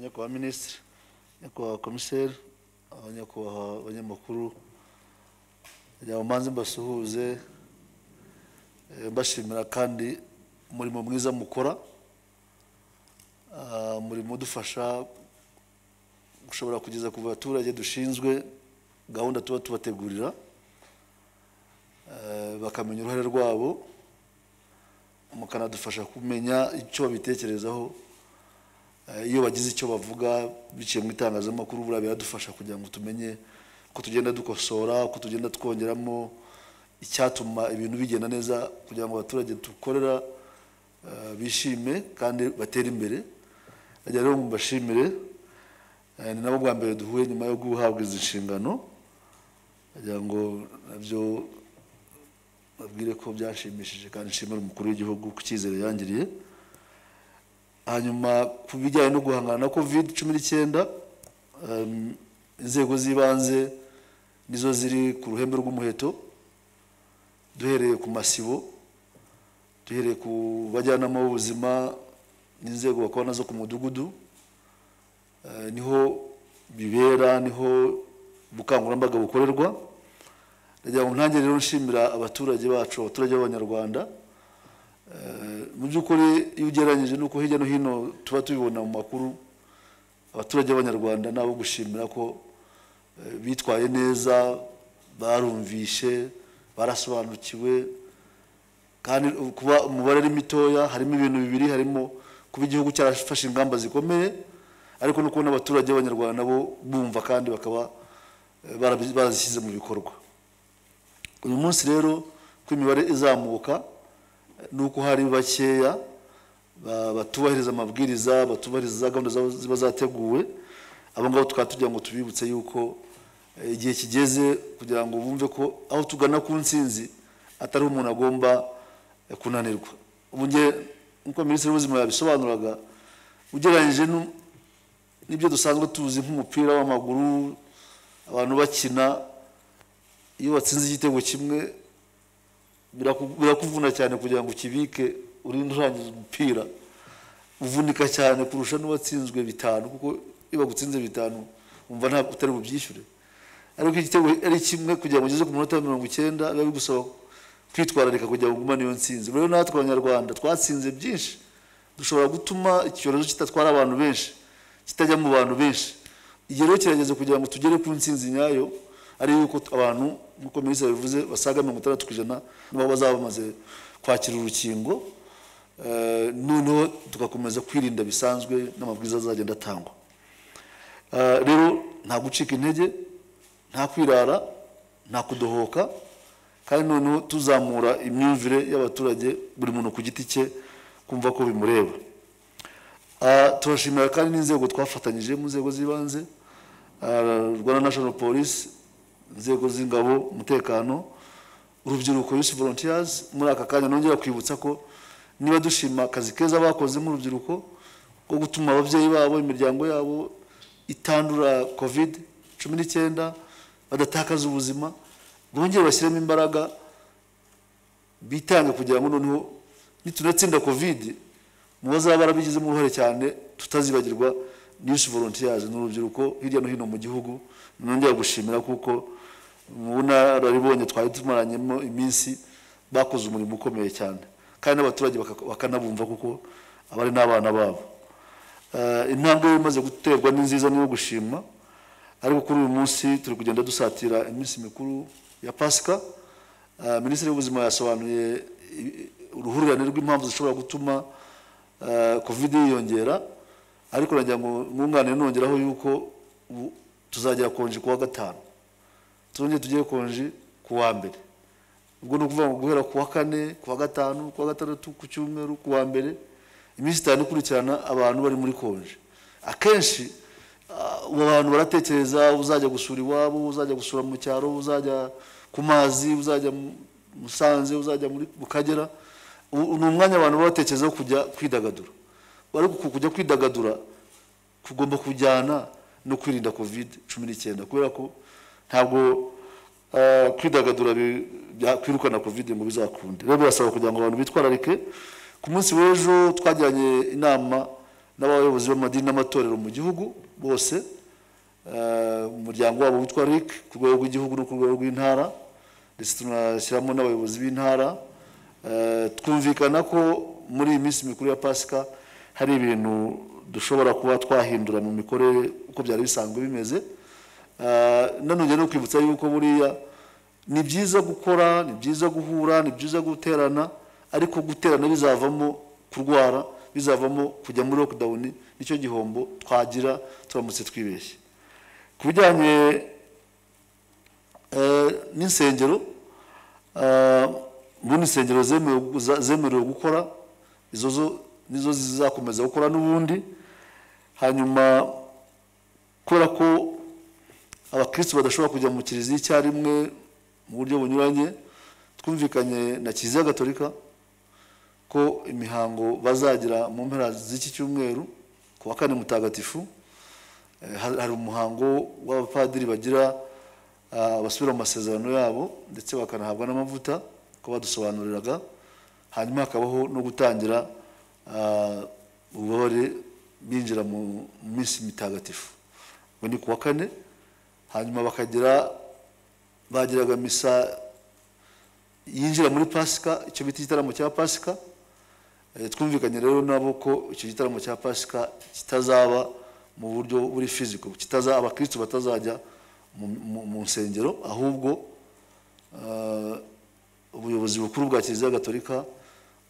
nyakubahwa minisitiri nyakubahwa komiseri abanyakubahwa banyamakuru kugira ngo mbanze mbasuhuze eh, mbashimira kandi umurimo mwiza mukora Ah, umurimo udufasha gushobora kugeza ku baturage dushinzwe gahunda tuba tubategurira eh, bakamenya uruhare rwabo mukanadufasha kumenya icyo babitekerezaho Eh, iyo bagize icyo bavuga biciye mu itangazamakuru buriya biradufasha kugira ngo tumenye ko tugenda dukosora ko tugenda twongeramo icyatuma ibintu bigenda neza kugira ngo abaturage dukorera eh, bishime kandi batere imbere ajya rero mbashimire eh, ni nabo bwa mbere duhuye nyuma yo guhabwa izi nshingano kugira ngo nabyo babwire ko byashimishije kandi nshimira umukuru w'igihugu ku cyizere yangiriye hanyuma ku bijyanye no guhangana na covid cumi n'icyenda em, inzego z'ibanze nizo ziri ku ruhembe rw'umuheto duhereye ku masibo duhereye ku bajyanama b'ubuzima n'inzego bakora nazo ku mudugudu eh, niho bibera niho ubukangurambaga bukorerwa ndagira ngo ntange rero nshimira abaturage bacu abaturage b'abanyarwanda Eh, mu by'ukuri iyo ugereranyije n'uko hirya no hino tuba tubibona mu makuru abaturage b'abanyarwanda nabo gushimira ko eh, bitwaye neza barumvishe barasobanukiwe kandi kuba umubare ari mitoya harimo ibintu bibiri harimo kuba igihugu cyarafashe ingamba zikomeye ariko no kubona abaturage b'abanyarwanda nabo bumva kandi bakaba eh, barabi- barazishyize mu bikorwa uyu munsi rero ko imibare izamuka nuko hari bakeya ba- batubahiriza amabwiriza batubahiriza za gahunda zabo ziba zateguwe abo ngabo tukaba tugira ngo tubibutse yuko eh, igihe kigeze kugira ngo bumve ko aho tugana ku nsinzi atari umuntu agomba eh, kunanirwa ubu nge nk'uko minisitiri w'ubuzima yabisobanuraga ugereranyije nu- n'ibyo dusanzwe tuzi nk'umupira w'amaguru abantu bakina iyo batsinze igitego kimwe biraku- birakuvuna cyane kugira ngo ukibike urinde urangiza umupira uvunika cyane kurusha n'uwatsinzwe bitanu kuko iyo bagutsinze bitanu wumva ntabwo utari bubyishyure ariko igitego ari kimwe kugira ngo ugeze ku munota wa mirongo icyenda biba bigusaba kwitwararika kugira ngo ugumane iyo ntsinzi rero natwe abanyarwanda twatsinze byinshi dushobora gutuma icyorezo kitatwara abantu benshi kitajya mu bantu benshi igihe rero kirageze kugira ngo tugere ku ntsinzi nyayo ari yuko abantu nk'uko minisitiri yabivuze basaga mirongo itandatu ku ijana nabo bazaba bamaze kwakira urukingo Eh, noneho tugakomeza kwirinda bisanzwe n'amabwiriza azagenda atangwa Eh, rero nta gucika intege nta kwirara nta kudohoka kandi noneho tuzamura imyumvire y'abaturage buri muntu ku giti cye kumva ko bimureba Ah, turashimira kandi n'inzego twafatanyije mu nzego z'ibanze ah, rwanda national police inzego z'ingabo umutekano urubyiruko youth volunteers muri aka kanya nongera kwibutsa ko niba dushima akazi keza bakoze nk'urubyiruko ko gutuma ababyeyi babo imiryango yabo itandura covid cumi n'icyenda badatakaza ubuzima bongere bashyiremo imbaraga bitange kugira ngo noneho nitunatsinda covid mu bazaba barabigizemo uruhare cyane tutazibagirwa news volunteers ni urubyiruko hirya no hino mu gihugu nongera gushimira kuko mu bunararibonye twari tumaranyemo iminsi bakoze umurimo ukomeye cyane kandi n'abaturage baka- bakanabumva kuko abari n'abana babo Eh, intambwe imaze guterwa ni nziza niyo gushima ariko kuri uyu munsi turi kugenda dusatira iminsi mikuru ya pasika Eh, minisitiri w'ubuzima yasobanuye i- uruhurirane rw'impamvu zishobora gutuma eh, covid yiyongera ariko nagira ngo mwunganire nongeraho yuko ubu tuzagera konji kuwa gatanu tuzongere tugere konji kuwa mbere ubwo ni ukuvuga ngo guhera kuwa kane kuwa gatanu kuwa gatandatu ku cyumweru kuwa mbere iminsi itanu ikurikirana abantu bari muri konje akenshi ah, abo bantu baratekereza uzajya gusura iwabo uzajya gusura mu cyaro uzajya ku mazi uzajya mu musanze uzajya muri mu kagera Ubu ni umwanya abantu baba batekerezaho kujya kwidagadura ariko uku kujya kwidagadura kugomba kujyana no kwirinda covid cumi n'icyenda kubera ko ntabwo eh, kwidagadura bi- byakwirukana covid ngo bizakunde rero birasaba kugira ngo abantu bitwararike ku munsi w'ejo twagiranye inama n'abayobozi b'amadini n'amatorero mu gihugu bose eh, umuryango wabo witwa RIC ku rwego rw'igihugu no ku rwego rw'intara ndetse tunashyiramo n'abayobozi b'intara Eh, twumvikana ko muri iyi minsi mikuru ya pasika hari ibintu dushobora kuba twahindura mu mikorere uko byari bisanzwe bimeze Eh, nanongera no kwibutsa yuko buriya ni byiza gukora ni byiza guhura ni byiza guterana ariko guterana bizavamo kurwara bizavamo kujya muri lockdown nicyo gihombo twagira turamutse twibeshye ku bijyanye eh, n'insengero eh, ubundi insengero zemewe guza- zemerewe gukora izo zo nizo zizakomeza gukora n'ubundi hanyuma kubera ko abakristo badashobora kujya mu kiliziya icyarimwe mu buryo bunyuranye twumvikanye na kiliziya gatolika ko imihango bazagira mu mpera z'iki cyumweru ku wa kane mutagatifu eh, ha- hari umuhango w'abapadiri bagira ah, basubira mu masezerano yabo ndetse bakanahabwa n'amavuta ko badusobanuriraga hanyuma hakabaho no gutangira ah, ububabare binjira mu mu minsi mitagatifu ngo ni ku wa kane hanyuma bakagira bagiraga misa yinjira muri pasika icyo bita igitaramo cya pasika Eh, twumvikanye rero nabo ko icyo gitaramo cya pasika kitazaba mu buryo buri fiziko kitazaba abakristo batazajya mu, mu, mu nsengero ahubwo eh, ubuyobozi bukuru bwa kiliziya gatolika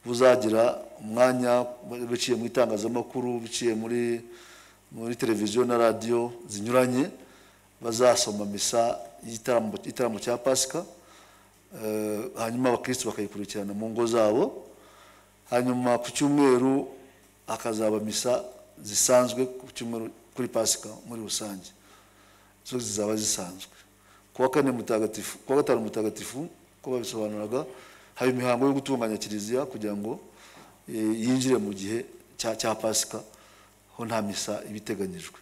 buzagira umwanya biciye mu itangazamakuru biciye muri muri televiziyo na radiyo zinyuranye bazasoma misa y'igitaramo igitaramo cya pasika eh, hanyuma abakristo bakayikurikirana mu ngo zabo hanyuma ku cyumweru hakazaba misa zisanzwe ku cyumweru kuri pasika muri rusange zo zizaba zisanzwe ku wa kane mutagatifu ku wa gatanu mutagatifu ko babisobanuraga haba imihango yo gutunganya kiliziya kugira ngo eh, yinjire mu gihe cya cya pasika ho nta misa iba iteganyijwe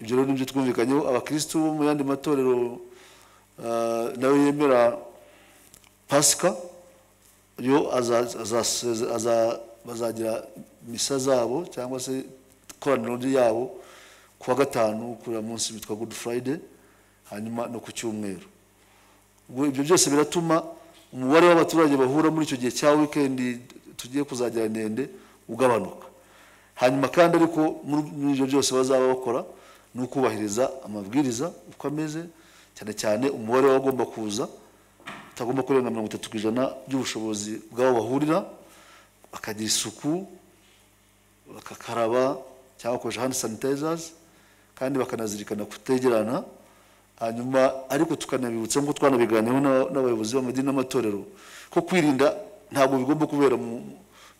ibyo rero nibyo twumvikanyeho abakristo bo mu yandi matorero eh, nayo yemera pasika yo aza- aza- aza- bazagira misa zabo cyangwa se ikoraniro ryabo ku wa gatanu kuri uyu munsi witwa good friday hanyuma no ku cyumweru ubwo ibyo byose biratuma umubare w'abaturage bahura muri icyo gihe cya wikendi tugiye kuzagira ndende ugabanuka hanyuma kandi ariko muri muri ibyo byose bazaba bakora ni ukubahiriza amabwiriza uko ameze cyane cyane umubare w'abagomba kuza utagomba kurenga mirongo itatu ku ijana by'ubushobozi bw'aho bahurira bakagira isuku bakakaraba cyangwa bakoresha hand sanitizers kandi bakanazirikana kutegerana hanyuma ariko tukanabibutsa nk'uko twanabiganiyeho n'aba- n'abayobozi b'amadini n'amatorero ko kwirinda ntabwo bigomba kubera mu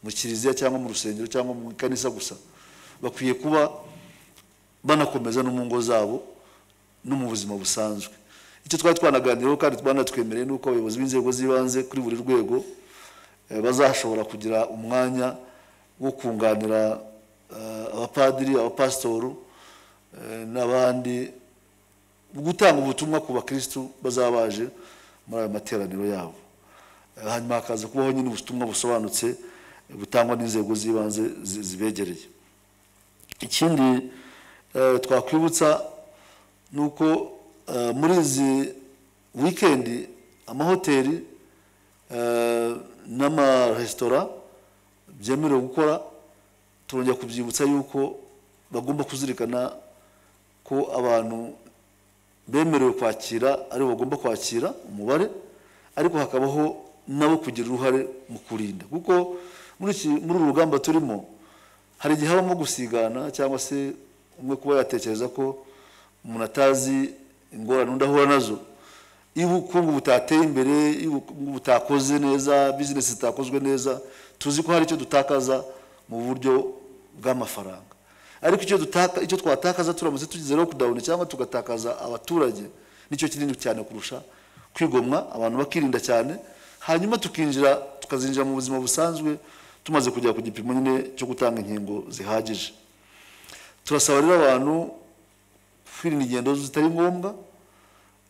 mu kiliziya cyangwa mu rusengero cyangwa mu ikanisa gusa bakwiye kuba banakomeza no mu ngo zabo no mu buzima busanzwe icyo twari twanaganiriyeho kandi banatwemereye ni uko abayobozi b'inzego z'ibanze kuri buri rwego eh, bazashobora kugira umwanya wo kunganira eh, abapadiri abapasitoro eh, n'abandi gutanga ubutumwa ku bakristu bazaba baje muri ayo materaniro yabo Eh, hanyuma hakaza kubaho nyine ubutumwa busobanutse eh, butangwa n'inzego z'ibanze zi- zibegereye ikindi eh, twakwibutsa ni uko eh, muri izi wikendi amahoteli eh, n'amaresitora byemerewe gukora turongera kubyibutsa yuko bagomba kuzirikana ko abantu bemerewe kwakira aribo bagomba kwakira umubare ariko hakabaho nabo kugira uruhare mu kurinda kuko muri iki muri uru rugamba turimo hari igihe habamo gusigana cyangwa se umwe kuba yatekereza ko umuntu atazi ingorane undi ahura nazo iyo ubukungu butateye imbere iyo ubukungu butakoze neza bizinesi zitakozwe neza tuzi ko hari icyo dutakaza mu buryo bw'amafaranga ariko icyo dutaka icyo twatakaza turamutse tugize lockdown cyangwa tugatakaza abaturage nicyo kinini cyane kurusha kwigomwa abantu bakirinda cyane hanyuma tukinjira tukazinjira mu buzima busanzwe tumaze kugera ku gipimo nyine cyo gutanga inkingo zihagije turasaba rero abantu kwirinda ingendo zitari ngombwa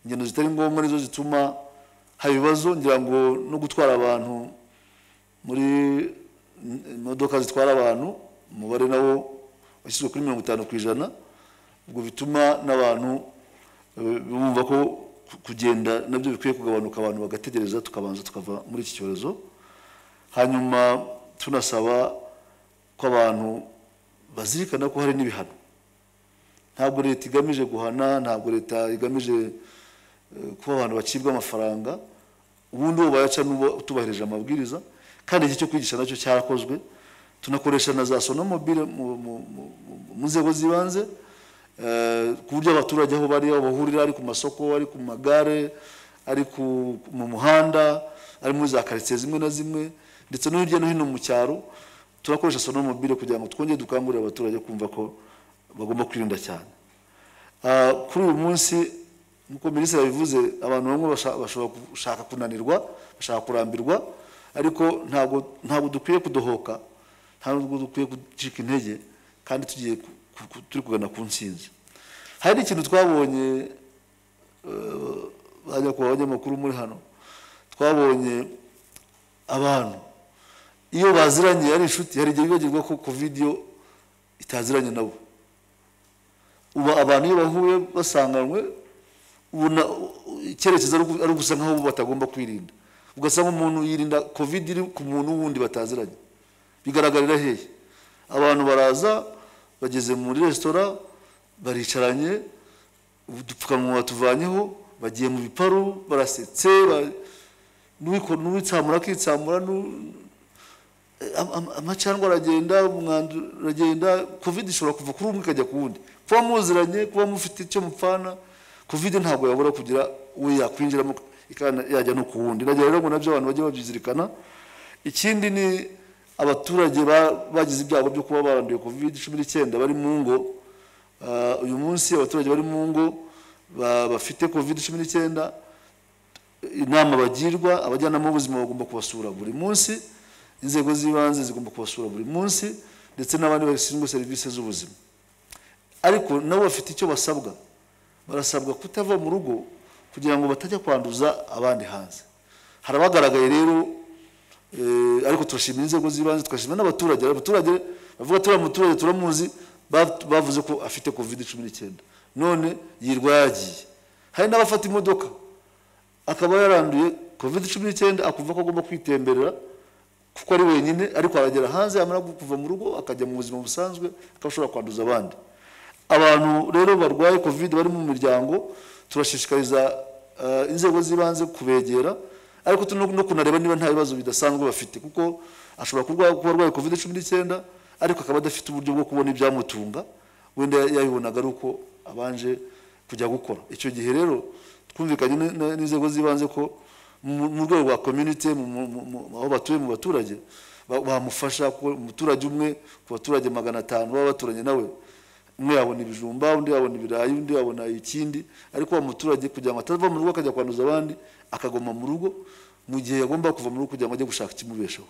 ingendo zitari ngombwa nizo zituma hari ibibazo ngira ngo no gutwara abantu muri imodoka zitwara abantu umubare nawo yashyizwe kuri mirongo itanu ku ijana ubwo bituma n'abantu eh, bumva ko kugenda nabyo bikwiye kugabanuka abantu bagategereza tukabanza tukava muri iki cyorezo hanyuma tunasaba ko abantu bazirikana ko hari n'ibihano ntabwo leta igamije guhana ntabwo leta igamije eh, kuba abantu bacibwa amafaranga ubundi uwo bayaca n'uwo utubahirije amabwiriza kandi iki cyo kwigisha nacyo cyarakozwe tunakoresha na za sonomobile mu- mu- mu- mu- mu nzego z'ibanze eh, ku buryo abaturage aho bari aho bahurira ari ku masoko ari ku magare ari ku- mu muhanda ari muri za karitsiye zimwe na zimwe ndetse no hirya no hino mu cyaro turakoresha sonomobile kugira ngo twongere dukangurire abaturage kumva ko bagomba kwirinda cyane Ah, kuri uyu munsi nk'uko minisitiri yabivuze abantu bamwe basha- bashobora gushaka kunanirwa bashaka kurambirwa ariko ntabwo ntabwo dukwiye kudohoka ntabwo dukwiye gucika intege kandi tugiye ku- ku- ku- turi kugana ku ntsinzi hari ikintu twabonye eh, bajya ku banyamakuru muri hano twabonye abantu iyo baziranye ari inshuti hari igihe bibagirwa ko covid yo itaziranye nabo ubu abantu iyo bahuye basanganywe ubona icyerekezo ari ugu- ari gusa nkaho batagomba kwirinda ugasanga umuntu yirinda covid iri ku muntu wundi bataziranye bigaragarira hehe abantu baraza bageze muri resitora baricaranye udupfukamunwa batuvanyeho bagiye mu biparu barasetse ba- n'uwiko- n'uwitsamura akitsamura n'u- am- am- amacandwe aragenda umwanda uragenda covid ishobora kuva kuri umwe ikajya ku wundi kuba muziranye kuba mufite icyo mupfana covid ntabwo yabura kugira uwo yakwinjiramo ikana- yajya no ku wundi nagira rero ngo nabyo abantu bajye babyizirikana ikindi ni abaturage ba- bagize ibyago byo kuba baranduye covid cumi n'icyenda bari mu ngo Ah, uyu munsi abaturage bari mu ngo ba- bafite covid cumi n'icyenda inama bagirwa abajyanama b'ubuzima bagomba kubasura buri munsi inzego z'ibanze zigomba kubasura buri munsi ndetse n'abandi bashinzwe serivisi z'ubuzima ariko nabo bafite icyo basabwa barasabwa kutava mu rugo kugira ngo batajya kwanduza abandi hanze hari abagaragaye rero eh, ariko turashimira inzego z'ibanze tugashimira n'abaturage hari abaturage bavuga turiya muturage turamuzi ba- bavuze ko afite kovide cumi n'icyenda none yirwa yagiye hari n'abafata imodoka akaba yaranduye covid cumi n'icyenda akumva ko agomba kwitemberera kuko ari wenyine ariko aragera hanze yamara gu- kuva mu rugo akajya mu buzima busanzwe akaba ashobora kwanduza abandi abantu rero barwaye covid bari mu miryango turashishikariza eh, inzego z'ibanze kubegera ariko tuno no kunareba niba nta bibazo bidasanzwe bafite kuko ashobora kurwara kuba arwaye covid cumi n'icyenda ariko akaba adafite uburyo bwo kubona ibyamutunga wenda yabibonaga ari uko abanje kujya gukora icyo gihe rero twumvikanye n- n- n'inzego z'ibanze ko mu mu rwego rwa community mu- mu- mu- mu- aho batuye mu baturage ba- bamufasha kuko umuturage umwe ku baturage magana atanu baba baturanye nawe umwe yabona ibijumba undi yabona ibirayi undi yabona ikindi ariko uwo muturage kugira ngo atava mu rugo akajya kwanduza abandi akagoma mu rugo mu gihe yagomba kuva mu rugo kugira ngo ajye gushaka ikimubeshaho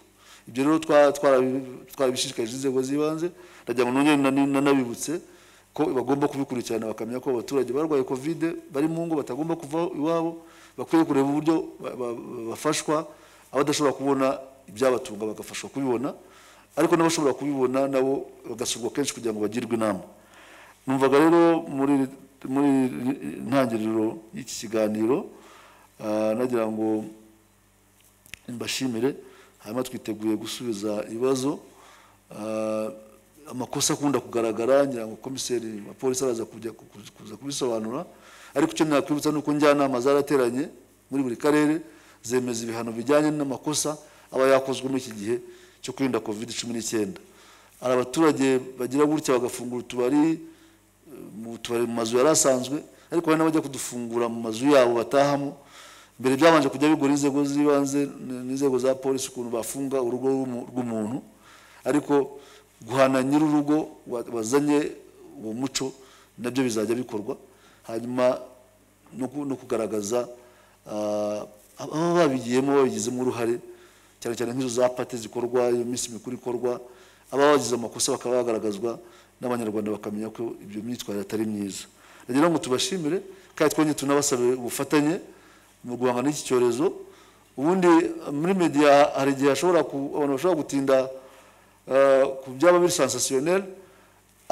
ibyo rero twa- twarabi- twarabishishikarije inzego z'ibanze ndagira ngo nongere nani- nanabibutse ko bagomba kubikurikirana bakamenya ko abaturage barwaye covid bari mu ngo batagomba kuva iwabo bakwiye kureba uburyo ba- ba- ba- bafashwa abadashobora kubona ibyabatunga bagafashwa kubibona ariko n'abashobora kubibona nabo bagasurwa kenshi kugira ngo bagirwe inama numvaga rero muri muri intangiriro y'iki kiganiro ah, nagira ngo mbashimire hanyuma twiteguye gusubiza ibibazo Ah, amakosa akunda kugaragara ngira ngo komiseri wa polisi araza kujya ku- ku- kuza kubisobanura ariko icyo nakwibutsa ni uko njyanama zarateranye muri buri karere zemeza ibihano bijyanye n'amakosa aba yakozwe muri iki gihe cyo kwirinda covid cumi n'icyenda hari abaturage bagira gutya bagafungura utubari mu tubari mu mazu yari asanzwe ariko hari n'abajya kudufungura mu mazu yabo batahamo mbere byabanje kujya bigora inzego z'ibanze n- n'inzego za polisi ukuntu bafunga urugo rw'umu- rw'umuntu ariko guhana nyir'urugo wa- wazanye uwo muco nabyo bizajya bikorwa hanyuma no ku- no kugaragaza ah, ababa babigiyemo babigizemo uruhare cyane cyane nk'izo za pate zikorwa iyo minsi mikuru ikorwa ababa bagize amakosa bakaba bagaragazwa n'abanyarwanda bakamenya ko ibyo myitwarire atari myiza nagira ngo tubashimire kandi twongere tunabasabe ubufatanye mu guhangana n'iki cyorezo ubundi muri media hari igihe hashobora ku- abantu bashobora gutinda eh, ku byaba biri sansasiyoneri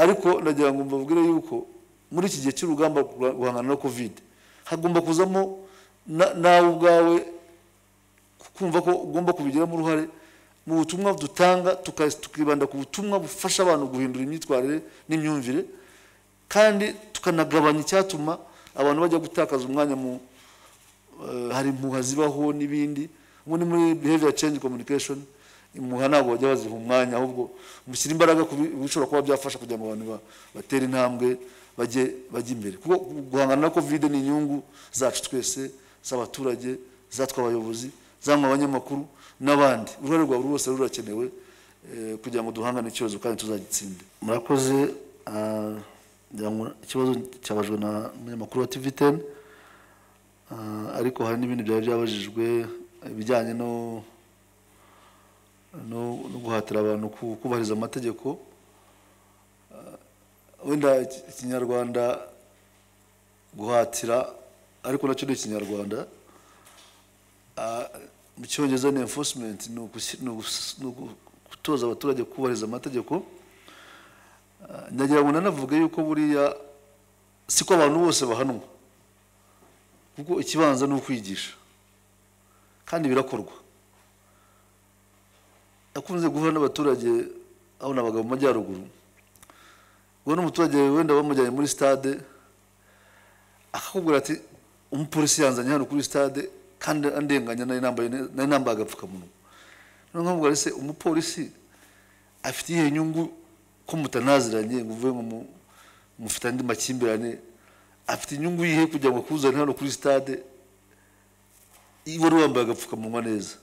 ariko nagira ngo mbabwire yuko muri iki gihe cy'urugamba rwa- guhangana na kovide hagomba kuzamo na- nawe ubwawe kumva ko ugomba kubigiramo uruhare mu butumwa dutanga tuka- tukibanda ku butumwa bufasha abantu guhindura imyitwarire n'imyumvire kandi tukanagabanya icyatuma abantu bajya gutakaza umwanya mu eh, hari impuha zibaho n'ibindi ubu ni muri behavior change communication impuha ntabwo bajya baziha umwanya ahubwo mushyira imbaraga ku bi- bishobora kuba byafasha kugira ngo abantu ba- batere intambwe bajye bajye imbere kuko guhangana na covid ni inyungu zacu twese z'abaturage zatwe abayobozi zamwe abanyamakuru n'abandi uruhare rwa buri wese rurakenewe eh, kugira ngo duhangane icyorezo kandi tuzagitsinde murakoze ah, ngira ngo ikibazo cyabajwe na umunyamakuru wa tv teni Ah, ariko hari n'ibindi byari byabajijwe ibijyanye no no no guhatira abantu ku- kubahiriza amategeko Ah, wenda iki- ikinyarwanda guhatira ariko nacyo ni ikinyarwanda Ah, mu cyongereza ni enforcement ni ugusi- ni ugus- ni ugu- gutoza abaturage kubahiriza amategeko Ah, ndagira ngo nanavuge yuko buriya siko abantu bose bahanwa kuko ikibanza ni ukwigisha kandi birakorwa nakunze guhura n'abaturage aho nabaga mu majyaruguru ubwo n'umuturage wenda bamujyanye muri stade akakubwira ati umupolisi yanzanye hano kuri stade kandi andenganya nari nambaye ne- nari nambaye agapfukamunwa noneho nkamubwira ese umupolisi afite iyihe nyungu ko mutanaziranye ngo uvuge ngo mu- mufite andi makimbirane afite inyungu yihe kugira ngo akuzane hano kuri stade iyo wari wambaye agapfukamunwa neza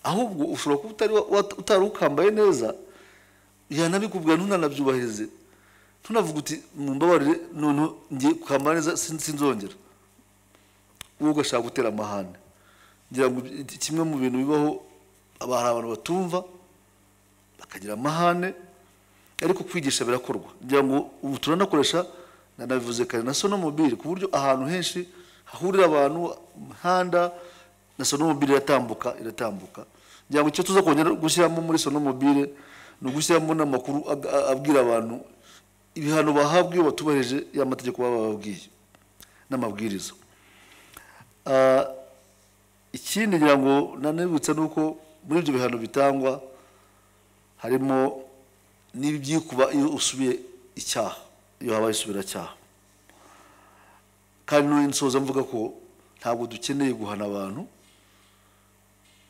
ahubwo ushobora kuba utari wa- wat- utari ukambaye neza yanabikubwira ntunanabyubahirize ntunavuga uti mumbabarire noneho ngiye kwambara neza sin- sinzongera wowe ugashaka gutera amahane ngira ngo iki- kimwe mu bintu bibaho aba- hari abantu batumva bakagira amahane ariko kwigisha birakorwa ngira ngo ubu turanakoresha nanabivuze kare na sonomobile ku buryo ahantu henshi hahurira abantu mu mihanda na sonomobile iratambuka iratambuka ngira ngo icyo tuza kongera gushyiramo muri sonomobile ni ugushyiramo n'amakuru ag- a- abwira abantu ibihano bahabwa iyo batubahirije ya mategeko baba bababwiye n'amabwiriza Ah, ikindi ngira ngo nanibutsa ni uko muri ibyo bihano bitangwa harimo n'ibyikuba iyo usubiye icyaha iyo habaye isubiracyaha kandi n'uyu nsoza mvuga ko ntabwo dukeneye guhana abantu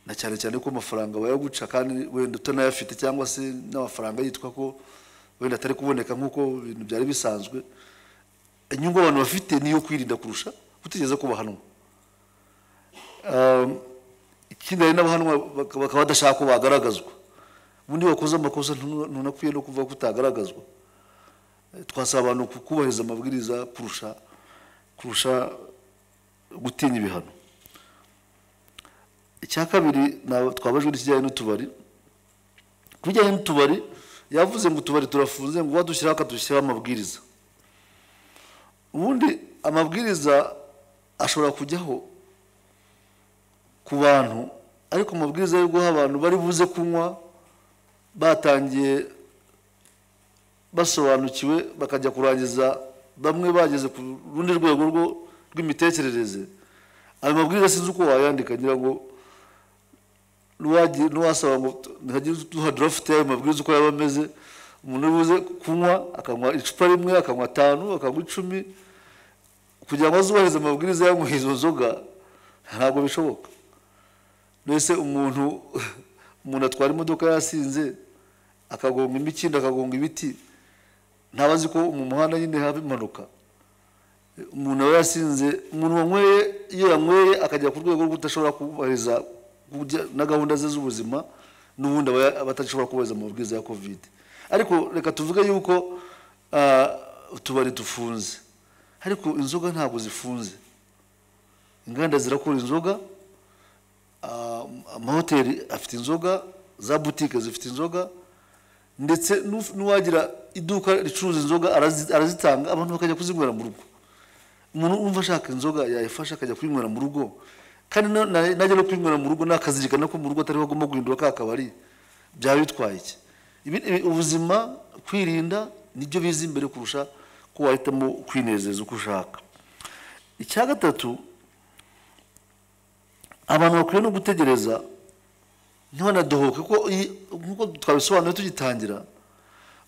na cyane cyane ko amafaranga bayaguca kandi wenda utanayafite cyangwa se n'amafaranga yitwa ko wenda atari kuboneka nk'uko ibintu byari bisanzwe inyungu abantu bafite niyo kwirinda kurusha gutegereza ko bahanwa Um, ikindi hari n'abahanwa baka- bakaba badashaka ko bagaragazwa ubundi iyo wakoze amakosa ntuna- ntunakwiye no kuvuga ko utagaragazwa Eh, twasaba abantu ku- kubahiriza amabwiriza kurusha kurusha gutinya ibihano icya kabiri na- twabajwe n'ikijyanye n'utubari ku bijyanye n'utubari yavuze ngo utubari turafunze ngo wadushyiraho akadushyiraho amabwiriza ubundi amabwiriza ashobora kujyaho ku bantu ariko amabwiriza yo guha abantu bari buze kunywa batangiye basobanukiwe bakajya kurangiza bamwe bageze ku rundi rwego rwo rw'imitekerereze ayo mabwiriza sinzi uko wayandika ngira ngo n'uwagiye- n'uwasaba ngo ntihagire duha dorofite y'ayo mabwiriza uko yaba ameze umuntu uri buze kunywa akanywa icupa rimwe akanywa atanu akanywa icumi kugira ngo azubahirize amabwiriza yanywa izo nzoga ntabwo bishoboka mbese umuntu umuntu atwara imodoka yasinze akagonga imikindo akagonga ibiti ntaba azi ko mu muhanda nyine haba impanuka umuntu aba yasinze umuntu wanyweye iyo yanyweye akajya ku rwego rwo kudashobora kubahiriza kujya- na gahunda ze z'ubuzima n'ubundi aba ya- aba atashobora kubahiriza amabwiriza ya kovide ariko reka tuvuge yuko ah, utubari dufunze ariko inzoga ntabwo zifunze inganda zirakora inzoga ah, amahoteli afite inzoga za butike zifite inzoga ndetse n'uf- n'uwagira iduka ricuruza inzoga arazi- arazitanga abantu bakajya kuzinywera mu rugo umuntu wumva ashaka inzoga yayifasha akajya kuyinywera mu rugo kandi na- na- najya no kuyinywera mu rugo nakazirikana ko mu rugo atariho agomba guhindura ka kabari byaba bitwaye iki Ibi- ibi- ubuzima kwirinda nibyo biza imbere kurusha ko wahitamo kwinezeza uko ushaka icya gatatu abantu bakwiye no gutegereza ntibanadohoke kuko iyi- nk'uko twabisobanuye tugitangira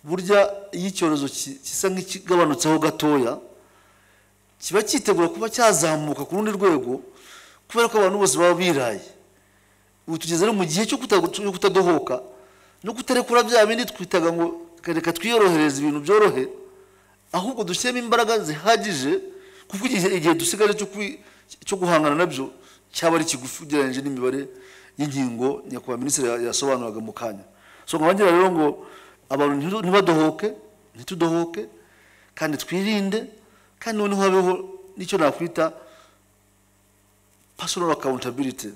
burya iyo icyorezo ki- gisa nk'ikigabanutseho gatoya kiba cyitegura kuba cyazamuka ku rundi rwego kubera ko abantu bose baba biraye ubu tugeze no mu gihe cyo kuta- cyo kutadohoka no kutarekura bya bindi twitaga ngo reka twiyorohereze ibintu byorohe ahubwo dushyiremo imbaraga zihagije kuko igihe igihe dusigaje cyo kwi- cyo guhangana nabyo cyaba ari kigufi ugereranyije n'imibare y'inkingo nyakubahwa minisitiri ya- yasobanuraga mu kanya so nkabagira rero ngo abantu ntiru- ntibadohoke ntitudohoke kandi twirinde kandi noneho habeho n'icyo nakwita personal accountability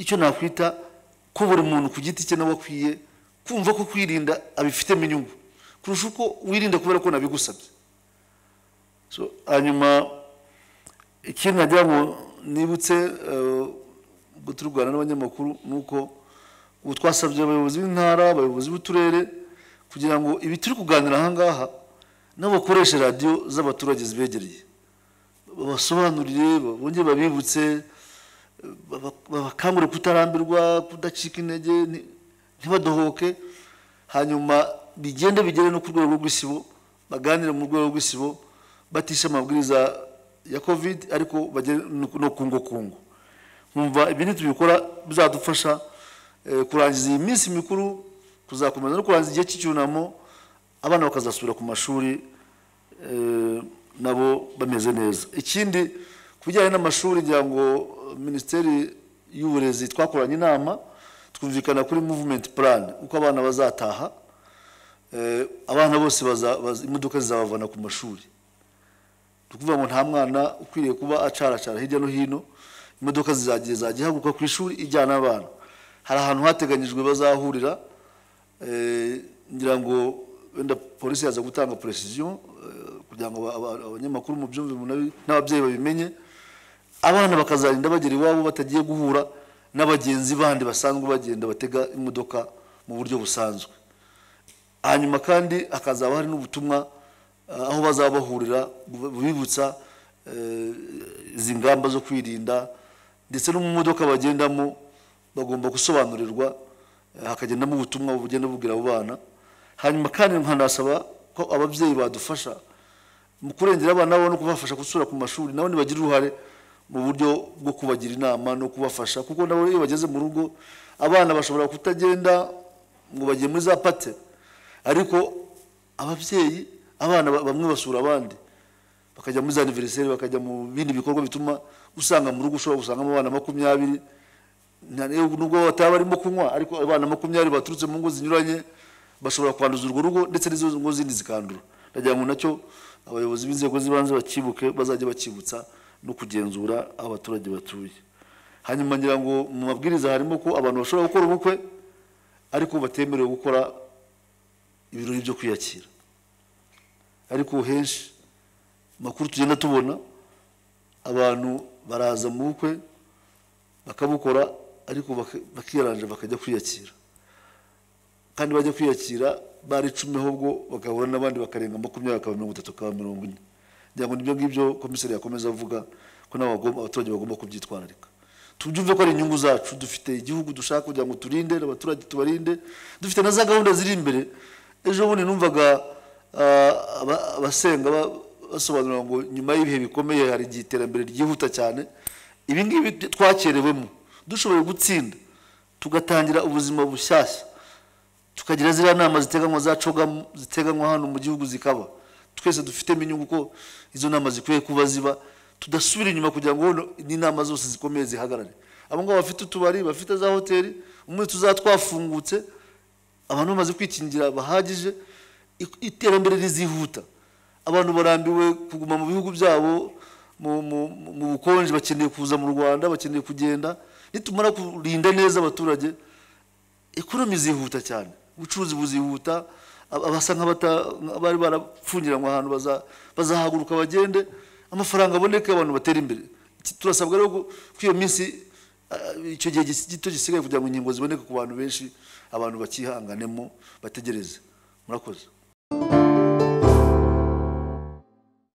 icyo nakwita ko buri muntu ku giti cye nawe akwiye kumva ko kwirinda abifitemo inyungu kurusha uko wirinda kubera ko nabigusabye so hanyuma ikindi nagira ngo nibutse eh, ubwo turi kuganira n'abanyamakuru ni uko ubu twasabye abayobozi b'intara abayobozi b'uturere kugira ngo ibi turi kuganira aha ngaha nabo bakoreshe radiyo z'abaturage zibegereye babasobanurire bongere babibutse baba- babakangure kutarambirwa kudacika intege nti- ntibadohoke hanyuma bigende bigere no ku rwego rw'isibo baganire mu rwego rw'isibo batishe amabwiriza ya covid ariko bagere no- no kungo kungo nkumva ibi nitubikora bizadufasha eh, kurangiza iyi minsi mikuru kuzakomeza no kurangiza igihe cy'icyunamo abana bakazasubira ku mashuri eh, nabo bameze neza ikindi ku bijyanye n'amashuri ngira ngo eh, minisiteri y'uburezi twakoranye inama twumvikana kuri muvumenti purani uko abana bazataha Eh, abana bose baza- baza- imodoka zizabavana ku mashuri ni ukuvuga ngo nta mwana ukwiriye kuba acaracara hirya no hino imodoka zizagiye zajya ihaguruka ku ishuri ijyana abana hari ahantu hateganyijwe bazahurira eh, ngira ngo wenda polisi yaza gutanga precision eh, kugira ngo aba- aba- abanyamakuru mubyumve munabi- n'ababyeyi babimenye abana bakazarinda bagera iwabo batagiye guhura n'abagenzi bandi basanzwe bagenda batega imodoka mu buryo busanzwe hanyuma kandi hakazaba hari n'ubutumwa eh, aho bazaba bahurira bu- bubibutsa eh, izi ngamba zo kwirinda ndetse no mu modoka bagendamo bagomba gusobanurirwa eh, hakagendamo ubutumwa bugenda bubwira abo bana hanyuma kandi nkanasaba ko ababyeyi badufasha mu kurengera abana babo no kubafasha gusura ku mashuri nabo ntibagira uruhare mu buryo bwo kubagira inama no kubafasha kuko nabo iyo bageze mu rugo abana bashobora kutagenda ngo bagiye muri za pate ariko ababyeyi abana ba- bamwe basura abandi bakajya muri za aniveriseri bakajya mu bindi bikorwa bituma usanga mu rugo ushobora gusangamo abana makumyabiri nta- nubwo bataba barimo kunywa ariko abana makumyabiri baturutse mu ngo zinyuranye bashobora kwanduza urwo rugo ndetse n'izo ngo zindi zikandura ndagira ngo nacyo abayobozi b'inzego z'ibanze bakibuke bazajya bakibutsa no kugenzura aho abaturage batuye hanyuma ngira ngo mu mabwiriza harimo ko abantu bashobora gukora ubukwe ariko batemerewe gukora ibirori byo kwiyakira ariko henshi makuru tugenda tubona abantu baraza mu bukwe bakabukora ariko bak- bakiranja bakajya kwiyakira kandi bajya kwiyakira bari icumi ahubwo bagahura n'abandi bakarenga makumyabiri akaba mirongo itatu akaba mirongo ine ngira ngo nibyo ngibyo komiseri yakomeza avuga ko nabo bagomba- abaturage bagomba kubyitwararika tubyumve ko ari inyungu zacu dufite igihugu dushaka kugira ngo turinde abaturage tubarinde dufite na za gahunda ziri imbere ejo bundi numvaga ah, aba- abasenga ba- basobanura ngo nyuma y'ibihe bikomeye hari igihe iterambere ryihuta cyane ibi ngibi twakerewemo dushoboye gutsinda tugatangira ubuzima bushyashya tukagira ziriya nama ziteganywa zacogamo ziteganywa hano mu gihugu zikaba twese dufitemo inyungu ko izo nama zikwiye kuba ziba tudasubira inyuma kugira ngo hono n'inama zose zikomeye zihagarare abo ngabo bafite utubari bafite za hoteli umunsi tuzaba twafungutse abantu bamaze kwikingira bahagije i- iterambere rizihuta abantu barambiwe kuguma mu bihugu byabo mu- mu mu bukonje bakeneye kuza mu rwanda bakeneye kugenda nitumara kurinda neza abaturage ekonomi zihuta cyane ubucuruzi buzihuta ab- abasa nk'abata- nk'abari barapfungiranywe ahantu baza- bazahaguruka bagende amafaranga aboneke abantu batera imbere Iki- turasabwa rero ko ko iyo minsi ah, icyo gihe gis- gito gisigaye kugira ngo inkingo ziboneke ku bantu benshi abantu bakihanganemo bategereze murakoze